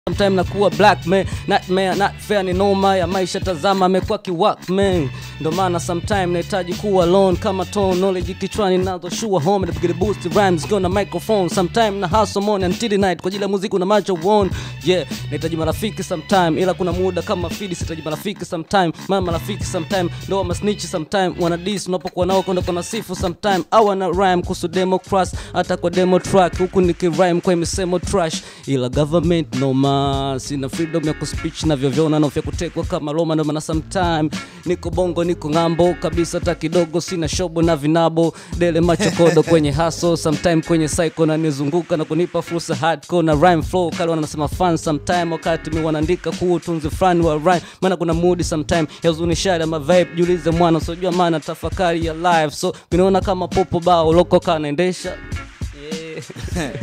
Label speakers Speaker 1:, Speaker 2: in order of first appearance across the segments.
Speaker 1: sometime nakuwa black man nightmare not fair ni noma ya maisha tazama amekuwa kiwak man ndo maana sometime nahitaji kuwa alone kama tone knowledge kichwani nazo shua home na piga boost rhymes kiwa na microphone sometime na hustle morning until the night kwa ajili ya muziki una macho one yeah nahitaji marafiki sometime ila kuna muda kama fidi sihitaji marafiki sometime maana marafiki sometime ndo wa masnitch sometime wana dis unapokuwa nao kwenda kuna sifu sometime au wana rhyme kuhusu democracy hata kwa demo track huku nikirhyme kwa misemo trash ila government noma sina freedom ya kuspeech na vyovyoona na vya kutekwa kama Roma ndo maana sometime niko bongo niko ng'ambo kabisa hata kidogo sina shobo na vinabo dele macho kodo kwenye haso sometime kwenye psycho na nizunguka na kunipa fursa hardcore na rhyme flow kale wanasema fun sometime wakati mi wanaandika kuu tunzi fulani wa rhyme maana kuna mood sometime ya uzunishaji ama vibe jiulize mwana sojua maana tafakari ya live so vinaona kama popo bao loko kanaendesha yeah.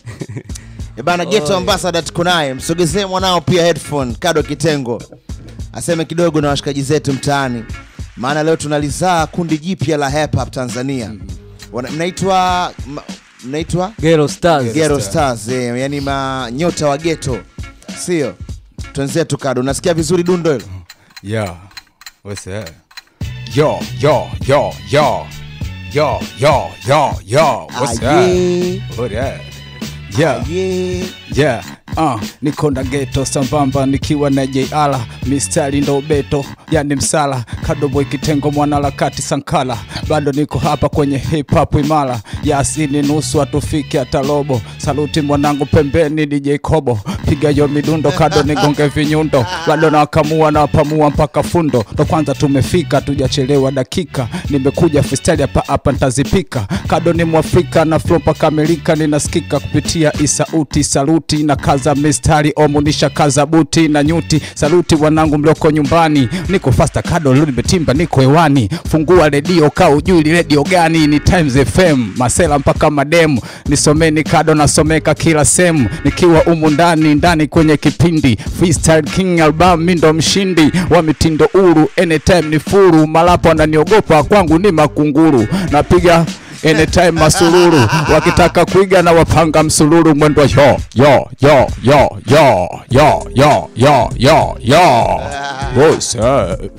Speaker 2: E bana Geto Ambassador tuko naye, msogezee mwanao pia headphone Kado Kitengo aseme kidogo na washikaji zetu mtaani, maana leo tunalizaa kundi jipya la hip hop Tanzania. Wana- Mnaitwa ma- mnaitwa
Speaker 1: Ghetto Stars
Speaker 2: Ghetto Stars, eh, yani manyota wa ghetto, sio? Twenzetu Kado, unasikia vizuri dundo hilo?
Speaker 3: Yeah. What's that? Yo, yo, yo, yo. Yo, yo, yo, yo. What's
Speaker 2: Ah,
Speaker 3: that?
Speaker 2: yeah.
Speaker 3: What that? Yeah.
Speaker 2: Yeah.
Speaker 3: Yeah. Uh, niko na geto sambamba nikiwa na JR mistari ndo beto yani msala kadoboy kitengo mwanaharakati sankala bado niko hapa kwenye hip hop imara yasini nusu atufike hata robo saluti mwanangu pembeni DJ Kobo piga yo midundo kado nigonge vinyundo bado nawakamua nawapamua mpaka fundo ndo kwanza tumefika tujachelewa dakika nimekuja freestyle hapa hapa ntazipika kado ni mwafrika na flow mpaka Amerika ninasikika kupitia isauti saluti na kaza mistari omunisha kaza buti na nyuti saluti wanangu mlioko nyumbani niko fasta kado leo nimetimba niko hewani fungua redio kaa ujui ni redio gani ni Times FM masela mpaka mademu nisomeni kado nasomeka kila sehemu nikiwa umu ndani ndani kwenye kipindi freestyle king album mi ndo mshindi wa mitindo uru anytime ni furu malapo ananiogopa kwangu ni makunguru napiga anytime masululu wakitaka kuiga na wapanga msululu mwendo yo yo yo yo yo yo yo yo yo yo What's up?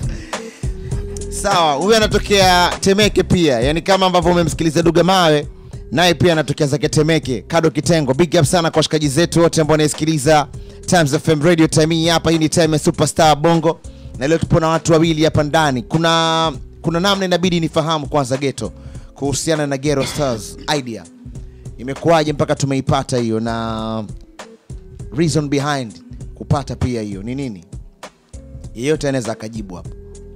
Speaker 2: Sawa, huyu anatokea Temeke pia, yani kama ambavyo umemsikiliza Duga Mawe, naye pia anatokea zake Temeke. Kado Kitengo, big up sana kwa washikaji zetu wote ambao wanaisikiliza Times FM Radio time hii hapa. Hii ni time ya Superstar Bongo, na leo tupo na watu wawili hapa ndani. Kuna kuna namna inabidi nifahamu kwanza Geto kuhusiana na Ghetto Stars idea imekuwaje mpaka tumeipata hiyo, na reason behind kupata pia hiyo ni nini? Yeyote anaweza akajibu hapo.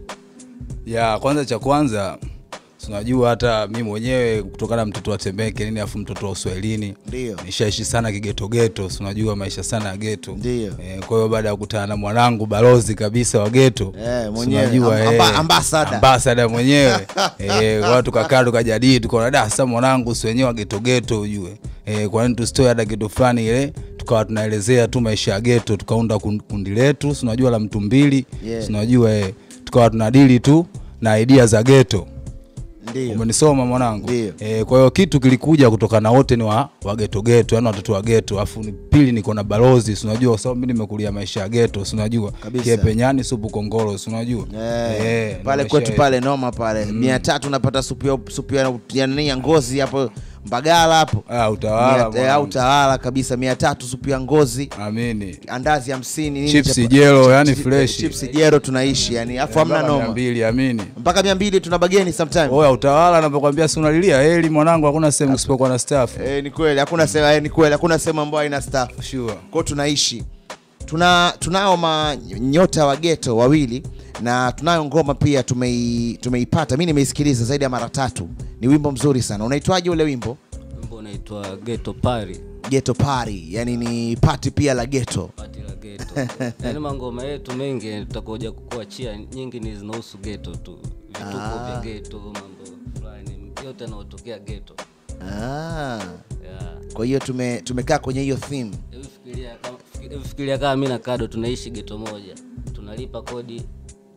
Speaker 3: ya kwanza cha kwanza tunajua hata mi mwenyewe kutokana na mtoto wa Temeke nini afu mtoto wa Uswahilini
Speaker 2: Ndio.
Speaker 3: nishaishi sana kigetogeto unajua maisha sana ya geto
Speaker 2: Ndio.
Speaker 3: eh, kwa hiyo baada ya kukutana na mwanangu balozi kabisa wa geto
Speaker 2: Eh,
Speaker 3: si
Speaker 2: mwenyewe,
Speaker 3: unajua,
Speaker 2: amb-
Speaker 3: eh,
Speaker 2: amba- ambassador.
Speaker 3: ambassador mwenyewe eh, kwa hiyo tukakaa tukajadili tukaona da sasa mwanangu si wenyewe wa getogeto ujue eh, kwa nini tusitoe hata kitu fulani ile tukawa tunaelezea tu maisha ya geto tukaunda kun- kundi letu si unajua la mtu mbili
Speaker 2: Yeah.
Speaker 3: si unajua eh, tukawa tunadili tu na idea za geto
Speaker 2: Ndio.
Speaker 3: umenisoma mwanangu
Speaker 2: Ndio.
Speaker 3: e, kwa hiyo kitu kilikuja kutokana wote ni wa, wa geto geto yani watoto wa geto afu ni pili niko na balozi si unajua kwa sababu mimi nimekulia maisha ya geto si unajua
Speaker 2: Kabisa.
Speaker 3: kiepenyani supu kongoro si unajua
Speaker 2: Eh,
Speaker 3: Eh,
Speaker 2: pale
Speaker 3: maisha
Speaker 2: kwetu
Speaker 3: yetu.
Speaker 2: pale noma pale mia tatu unapata supu ya, supu ya, ya, nini ya ngozi hapo Mbagala hapo
Speaker 3: Ah, utawala
Speaker 2: Mia- eh,
Speaker 3: mwanangu.
Speaker 2: au tawala kabisa mia tatu supu ya ngozi
Speaker 3: amini
Speaker 2: andazi hamsini nini
Speaker 3: Chips
Speaker 2: chapa-
Speaker 3: jelo, yani
Speaker 2: chips-
Speaker 3: fresh.
Speaker 2: chips jelo tunaishi yani afu hamna
Speaker 3: Mpaka mia
Speaker 2: noma
Speaker 3: mbili amini
Speaker 2: mpaka mia mbili tuna bageni sometime
Speaker 3: oya utawala napokwambia si unalilia heli mwanangu hakuna sehemu kusipokuwa na staff
Speaker 2: eh, ni kweli hakuna sema eh, ni kweli hakuna sehemu ambayo haina staff
Speaker 3: sure
Speaker 2: kwao tunaishi tuna tunao manyota wa geto wawili na tunayo ngoma pia tumei, tumeipata mi nimeisikiliza zaidi ya mara tatu ni wimbo mzuri sana unaitwaje ule wimbo
Speaker 1: wimbo unaitwa Ghetto Party
Speaker 2: geto pari yani ni pati pia la geto
Speaker 1: pati la geto yaani mangoma yetu mengi tutakuja kukuachia nyingi ni zinahusu geto tu vituko vya geto mambo fulani yote yanaotokea geto
Speaker 2: ah.
Speaker 1: yeah.
Speaker 2: kwa hiyo tume, tumekaa kwenye hiyo theme
Speaker 1: Hebu fikiria kama- hebu fikiria kama mi na kado tunaishi geto moja tunalipa kodi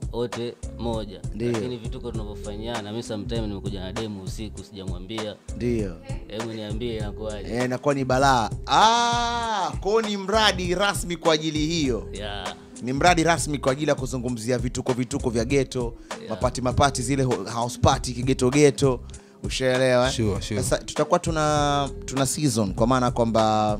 Speaker 1: wote moja
Speaker 2: Ndio.
Speaker 1: lakini vituko tunavyofanyiana mi sometime nimekuja na demu usiku sijamwambia
Speaker 2: ndio
Speaker 1: hebu niambie inakuwaje
Speaker 2: Eh, inakuwa ni balaa ah, kwao ni mradi rasmi kwa ajili hiyo
Speaker 1: ya
Speaker 2: ni mradi rasmi kwa ajili ya kuzungumzia vituko vituko vya geto
Speaker 1: Yeah.
Speaker 2: mapati mapati zile ho- house party kigeto geto ushaelewa eh?
Speaker 3: Sure, sure.
Speaker 2: sasa tutakuwa tuna tuna season kwa maana kwamba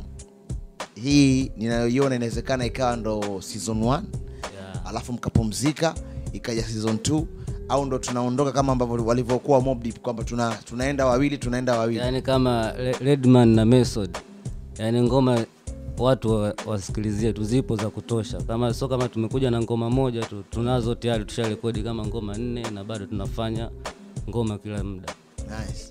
Speaker 2: hii ninayoiona inawezekana ikawa ndo season 1
Speaker 1: ya
Speaker 2: alafu mkapumzika ikaja season 2 au ndo tunaondoka kama ambavyo walivyokuwa Mobb Deep kwamba tuna, tunaenda wawili tunaenda wawili
Speaker 1: yaani kama Re- redman na method yaani ngoma watu wa- wasikilizie tu zipo za kutosha kama sio kama tumekuja na ngoma moja tu tunazo tayari tusharekodi kama ngoma nne na bado tunafanya ngoma kila muda
Speaker 2: nice.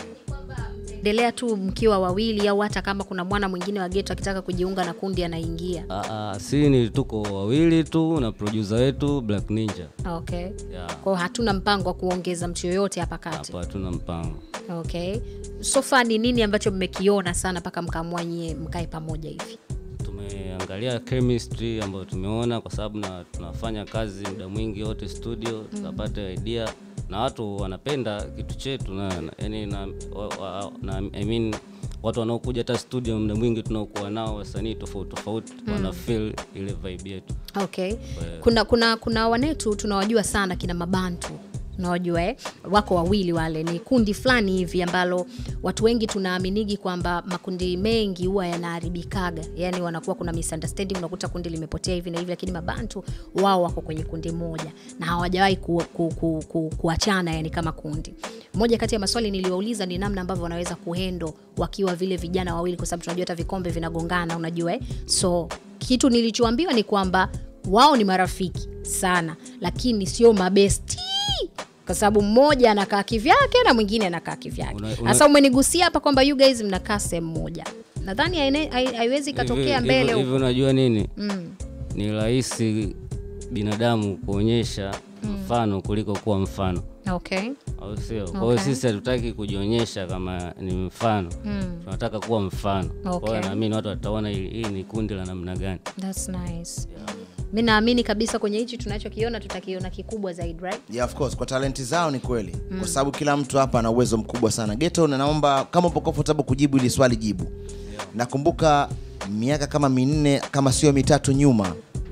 Speaker 4: endelea tu mkiwa wawili au hata kama kuna mwana mwingine wa geto akitaka kujiunga na kundi anaingia
Speaker 1: Aa, si ni tuko wawili tu na producer wetu black ninja
Speaker 4: okay
Speaker 1: ya
Speaker 4: kwao hatuna mpango wa kuongeza mtu yoyote hapa kati
Speaker 1: hapa hatuna mpango
Speaker 4: okay sofa ni nini ambacho mmekiona sana mpaka mkaamua nyie mkae pamoja hivi
Speaker 1: tumeangalia chemistry ambayo tumeona kwa sababu na tunafanya kazi muda mwingi wote studio tukapata idea na watu wanapenda kitu chetu na, na, yani na, wa, wa, na I mean, watu wanaokuja hata studio muda mwingi tunaokuwa nao wasanii tofauti tofauti wana feel ile vibe yetu
Speaker 4: okay kuna kuna kuna wanetu tunawajua sana kina mabantu unawajua eh? wako wawili wale ni kundi fulani hivi ambalo watu wengi tunaaminigi kwamba makundi mengi huwa yanaharibikaga yani wanakuwa kuna misunderstanding unakuta kundi limepotea hivi na hivi lakini mabantu wao wako kwenye kundi moja na hawajawahi ku, ku, ku, ku, kuachana yani kama kundi moja kati ya maswali niliwauliza ni namna ambavyo wanaweza kuhendo wakiwa vile vijana wawili kwa sababu tunajua hata vikombe vinagongana unajua eh? so kitu nilichoambiwa ni kwamba wao ni marafiki sana lakini sio mabesti kwa sababu mmoja anakaa kivyake na mwingine anakaa kivyake
Speaker 1: Una- una-
Speaker 4: sasa umenigusia hapa kwamba you guys mnakaa sehemu moja nadhani haine- hai- haiwezi ikatokea
Speaker 1: Hivi-
Speaker 4: mbele
Speaker 1: hivi- hivi
Speaker 4: huko.
Speaker 1: unajua nini
Speaker 4: Mm.
Speaker 1: ni rahisi binadamu kuonyesha mfano kuliko kuwa mfano
Speaker 4: okay
Speaker 1: au sio kwa hiyo
Speaker 4: Okay.
Speaker 1: sisi hatutaki kujionyesha kama ni mfano tunataka kuwa mfano kwa
Speaker 4: Okay.
Speaker 1: hiyo naamini watu wataona hii hii ni kundi la namna gani
Speaker 4: That's nice. mi naamini kabisa kwenye hichi tunachokiona tutakiona kikubwa zaidi right?
Speaker 2: yeah, of course kwa talenti zao ni kweli mm. kwa sababu kila mtu hapa ana uwezo mkubwa sana geto na naomba kama upo comfortable kujibu ili swali jibu yeah. nakumbuka miaka kama minne kama sio mitatu nyuma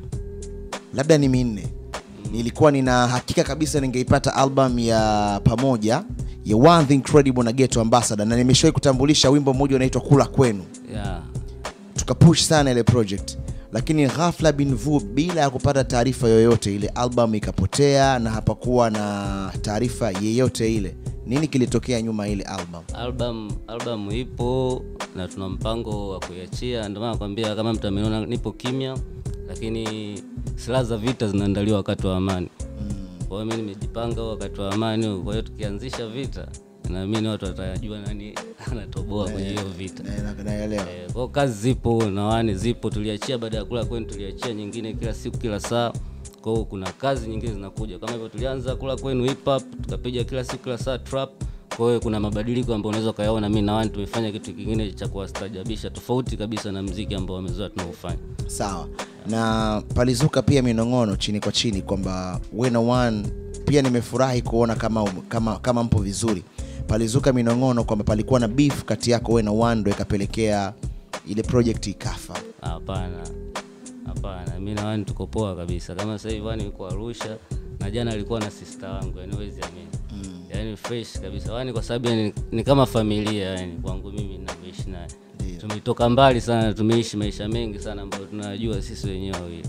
Speaker 2: labda ni minne nilikuwa nina hakika kabisa ningeipata album ya pamoja ya one thing incredible na geto ambassador na nimeshawahi kutambulisha wimbo mmoja unaitwa kula kwenu
Speaker 1: yeah.
Speaker 2: tukapush sana ile project lakini ghafla bin vu bila ya kupata taarifa yoyote ile album ikapotea na hapakuwa na taarifa yeyote ile nini kilitokea nyuma ya ile album
Speaker 1: album album ipo na tuna mpango wa kuiachia ndio maana nakwambia kama mtu ameniona nipo kimya lakini silaha za vita zinaandaliwa wakati wa amani kwa hiyo mi nimejipanga huo wakati wa amani huu. kwa hiyo tukianzisha vita naamini watu watajua nani anatoboa kwenye hiyo vita
Speaker 2: Na- na- naelewa
Speaker 1: Eh, kwa hiyo kazi zipo na wani zipo tuliachia baada ya kula kwenu tuliachia nyingine kila siku kila saa kwa hiyo kuna kazi nyingine zinakuja kama hivyo tulianza kula kwenu hip hop tukapiga kila siku kila saa trap kwa hiyo kuna mabadiliko ambayo unaweza ukayaona mi na wani tumefanya kitu kingine cha kuwastajabisha tofauti kabisa na mziki ambao wamezoea tunaofanya
Speaker 2: sawa na palizuka pia minong'ono chini kwa chini kwamba wena one pia nimefurahi kuona kama, kama, kama mpo vizuri palizuka minong'ono kwamba palikuwa na beef kati yako wena one ndo ikapelekea ile project ikafa
Speaker 1: hapana hapana mi na wani tuko poa kabisa kama sasa hivi wani yuko arusha na jana alikuwa na sista wangu yani wezi amini mm. yani fresh kabisa wani kwa sababu yani ni kama familia yani kwangu mimi navyoishi naye
Speaker 2: Ndio.
Speaker 1: tumetoka mbali sana tumeishi maisha mengi sana ambayo tunayajua sisi wenyewe wawili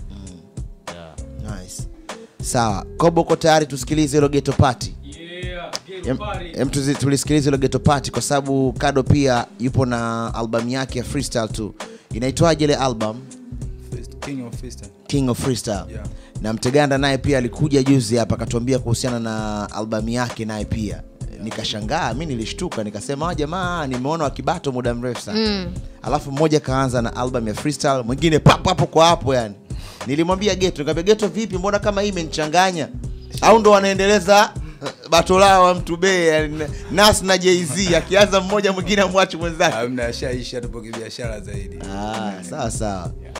Speaker 1: yeah.
Speaker 2: nice. sawa kobo uko tayari tusikilize hilo geto pati Em- em tuzi- tulisikiliza hilo geto pati kwa sababu kado pia yupo na albamu yake ya freestyle tu inaitwaje ile album
Speaker 3: King of Freestyle.
Speaker 2: king of freestyle
Speaker 3: Yeah.
Speaker 2: na mteganda naye pia alikuja juzi hapa akatuambia kuhusiana na albamu yake naye pia nikashangaa mi nilishtuka nikasema "Ah, jamaa nimeona wakibato muda mrefu sana mm. alafu mmoja kaanza na album ya freestyle mwingine papo hapo kwa hapo yani nilimwambia geto nikamwambia geto vipi mbona kama hii imenichanganya au ndo wanaendeleza eh, bato lao wa mtu be yani, nas na jz akianza mmoja mwingine amwachi mwenzake
Speaker 3: Hamna, ashaisha tupo kibiashara zaidi
Speaker 2: ah, sawa sawa